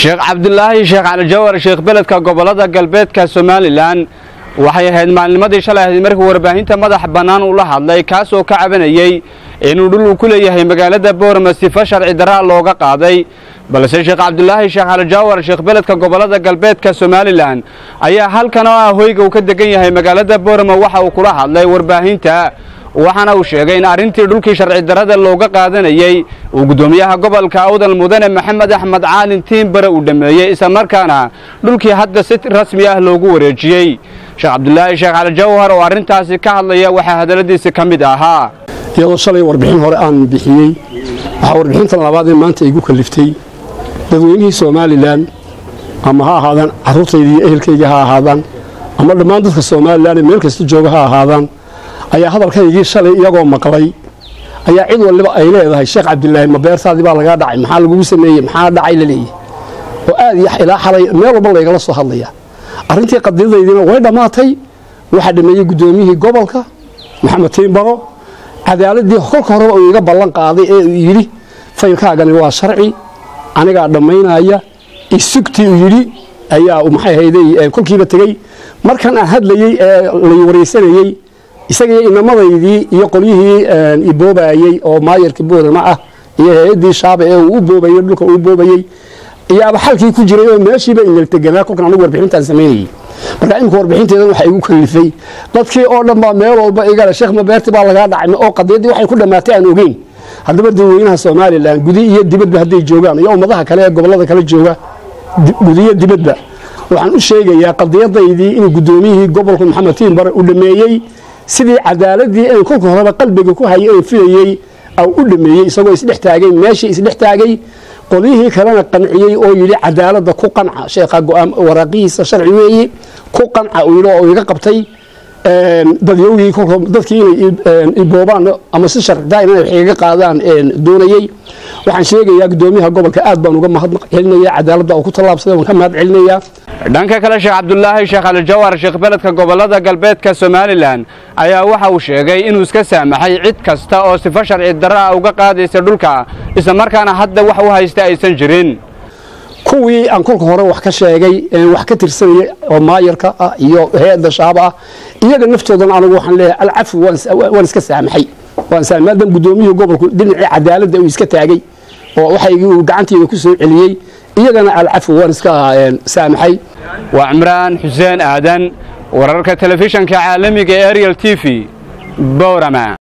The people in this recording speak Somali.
sheekh cabdulaahi sheekh cali jawar sheekh beledka gobolada galbeedka somalilan waxay ahayd maalnimadii shalay ahayd markii warbaahinta madax bannaan uu la hadlay kaas oo ka cabanayey inuu dhul uu ku leeyahay magaalada boorama sifa sharci daraa looga qaaday balse sheekh cabdulaahi sheekh cali jawar sheekh beledka gobolada galbeedka somalilan ayaa halkan oo ah hoyga uu ka degan yahay magaalada boorama waxa uu kula hadlay warbaahinta waxaana uu sheegay in arrintii dhulkii sharci darada looga qaadanayey uu guddoomiyaha gobolka awdal mudane maxamed axmed caalin tiimbare uu dhammeeyey islamarkaana dhulkii hadda si rasmi ah loogu wareejiyey sheekh cabdulaahi sheekh cali jawhar oo arrintaasi ka hadlaya waxaa hadalladiisi ka mid ahaa iyadoo shalay warbixin hore aan bixiyey waxaa warbixintan labaad ee maanta igu kaliftay dadweynihii somalilan ama ha ahaadaan carruurtayda iyo ehelkayga ha ahaadaan ama dhammaan dadka somalilan ee meel kasta jooga ha ahaadaan ayaa hadalkaygii shalay iyagoo maqlay ayaa cid waliba ay leedahay sheekh cabdilaahi ma beertaadii baa lagaa dhacay maxaa lagugu sameeyey maxaa dhacay la leeyahy oo aad iyo ilaa xalay meel walba laygala soo hadlaya arrintii qadiyadaydiina way dhammaatay waxaa dhameeyey guddoomiyihii gobolka maxamed tiimbaro cadaaladii kolka horeba uu iga ballan qaaday ee uu yidhi faylkaagani waa sharci anigaa dhammaynaya isugtii uu yidhi ayaa maxay hayday kolkiiba tegey markan aan hadlayey ee lay waraysanayey isagii inamadaydii iyo qolyihii iboobayey oo maayarka boorama ah iyo hay-adii shaaba ee uu u boobayey dhulka uu boobayey iyaaba xalkii ku jiray oo meeshiiba inalteganaa kolkan anigu warbixintaan samaynayey marka imika warbixinteedan waxaa igu kalifay dadkii oo dhan baa meel walba igale sheekh mabeerti baa lagaa dhacay oo qadiyadii waxay ku dhammaatay aan ogeyn haddaba dadweynaha somalilan gudi iyo dibadba hadday joogaan iyo ummadaha kale ee gobollada kale jooga gudiyo dibadba waxaan u sheegayaa qadiyadaydii inuu guddoomiyihii gobolka maxamed tiimbare uu dhameeyey sidii cadaaladii an kolka horeba qalbiga ku hayay ee filayey u dhameeyey isagoo isdhex taagay meeshii isdhex taagay qolyihii kalena qanciyey oo yidhi cadaaladda ku qanca sheekha waraaqihiisa sharci weeye ku qanca uu yidhi oo iga qabtay dadyowgii kolka dadkii inay iboobaan ama si sharcidaa inay wax igaga qaadaan doonayey waxaan sheegayaa guddoomiyaha gobolka aad baan uga mahad celinaya cadaaladda oo ku tallaabsaday waan ka mahad celinayaa dhanka kale sheekh cabdulaahi sheekh cali jawar sheekh beledka gobolada galbeedka somalilan ayaa waxa uu sheegay inuu iska saamaxay cid kasta oo sifo sharci darra ah uga qaadaysa dhulka islamarkaana hadda wax u haysta aysan jirin kuwii aan kolka hore wax ka sheegay wax ka tirsanayay oo maayarka ah iyo hay-adda shaaba ah iyaga naftoodan anigu waxaan leeyahay alcafu waan iska saamaxay waan saamaxay maadaama guddoomiyihii gobolku dhinacii cadaaladda uu iska taagay oo waxaygii uu gacantiida ku soo celiyey iyagana alcafu waan iska saamaxay waa cimraan xuseen aadan wararka telefishanka caalamiga ee ariel t v bowrama